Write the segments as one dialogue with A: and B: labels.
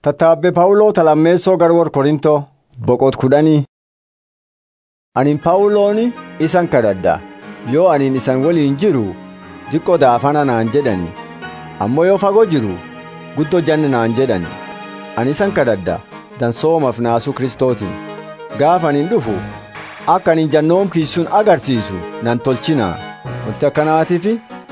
A: Tattaabbe Phaawuloo talammeessoo garwar Korintoo boqot kudhanii. Anin Phaawulooni isan kadhadha yoo anin isan waliin jiru diqqoo daafana naan jedhani ammoo yoo fagoo jiru guddoo janna naan jedhani ani isan kadhadha dansoomaaf naasuu kristootiin gaafa anin dhufu akka anin jannoomkiisuun agarsiisu nan tolchinaa wanti akkanaatiif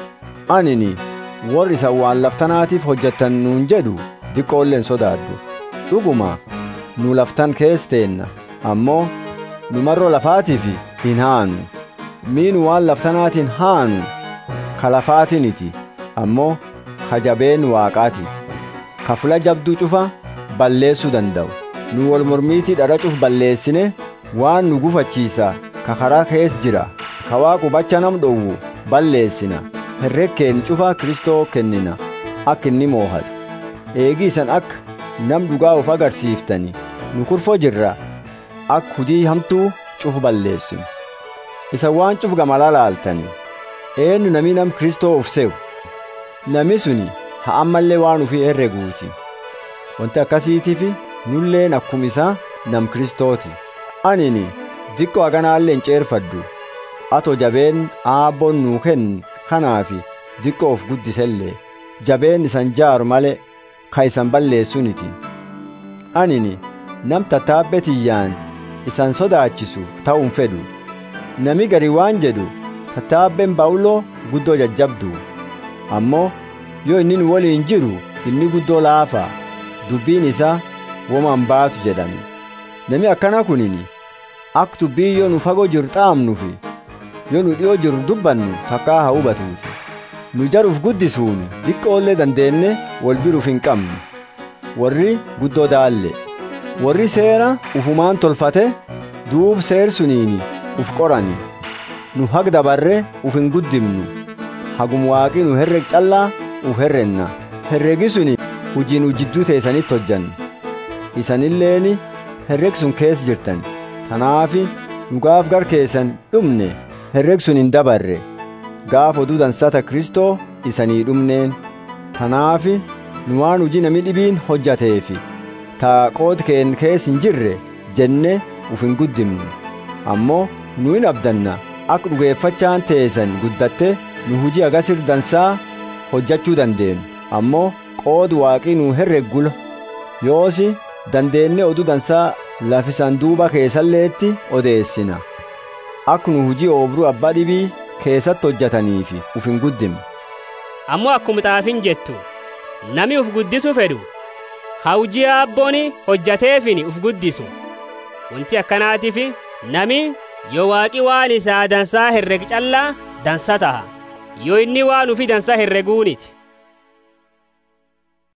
A: anini warri isan waan laftanaatiif hojjettan nuun jedhu diqqoolleen sodaadhu dhuguma nu laftan kees teenna ammoo nu marroo lafaatiif hin haanu miinu waan laftanaatiin haanu ka lafaatiniti ammoo ka jabeen waaqaati ka fula jabduu cufa balleessuu danda'u nu wal mormiitii dhara cuf balleessine waan nu gufachiisa ka karaa kees jira ka waaqu bacha nam dhowwu balleessina herrekkeen cufa kristoo kennina akka inni moohatu eegii isan akka nam dhugaa of agarsiiftani nu kurfoo jirra akka hujii hamtuu cuf balleessinu isa waan cuf gamala laaltani eenyu nami nam kristoo uf se'u nami suni ha ammallee waan ufii herreguuti wanti akkasiitiif nulleen akkuma isaa nam kristooti anini diqqoo haganaallee hin ceerfaddu ato jabeen aabboon nuu kennu kanaafi diqqoo of guddisellee jabeen isan jaaru malee ka isan balleessuniti anini nam tattaabbe tiyyaan isan sodaachisu ta'uun fedhu nami gari waan jedhu tattaabbeen Phaawuloo guddoo jajjabdu ammoo yoo inni nu waliin jiru inni guddoo laafa dubbiin isaa woman baatu jedhan nami akkana kunini akka dubbii yoo nu fagoo jiru xaamnufi yoo nu dhi'oo jiru dubbannu takkaa haa hubatuuti nu jaruuf guddisuun diqqoollee dandeenne wal biruuf hin qabnu warri guddoo daalle warri seera ufumaan tolfate duub seer suniini uf qorani nu hag dabarre uf hin guddimnu hagum waaqi nu herreg callaa uf herrenna herregi suni hujii nu jidduu teessanitti hojjannu isanilleeni herreg sun keessa jirtan tanaafi nu gaaf gar keessan dhumne herreg sun hin dabarre gaaf oduu dansata kristoo isanii dhumneen tanaafi nu waan hujii nami dhibiin hojjateefi taa qooti keen kees hin jirre jenne uf hin guddimnu ammoo nu hin abdanna akka dhugeeffachaan teessan guddatte nu hujii agasir dansaa hojjachuu dandeenyu ammoo qoodu waaqii nu herreggula yoosi dandeenne oduu dansaa lafisan duuba keessalleetti odeessina akka nu hujii oobruu abbaa dhibii keessatti hojjataniifi uf hin guddimnu
B: ammoo akkuma xaafin jettu nami uf guddisu fedhu hawjii aabboon hojjateefin uf guddisu wanti akkanaatiif nami yoo waaqi waan isaa dansaa herreg callaa dansa taha yoo inni waan ufi dansa herreguuniti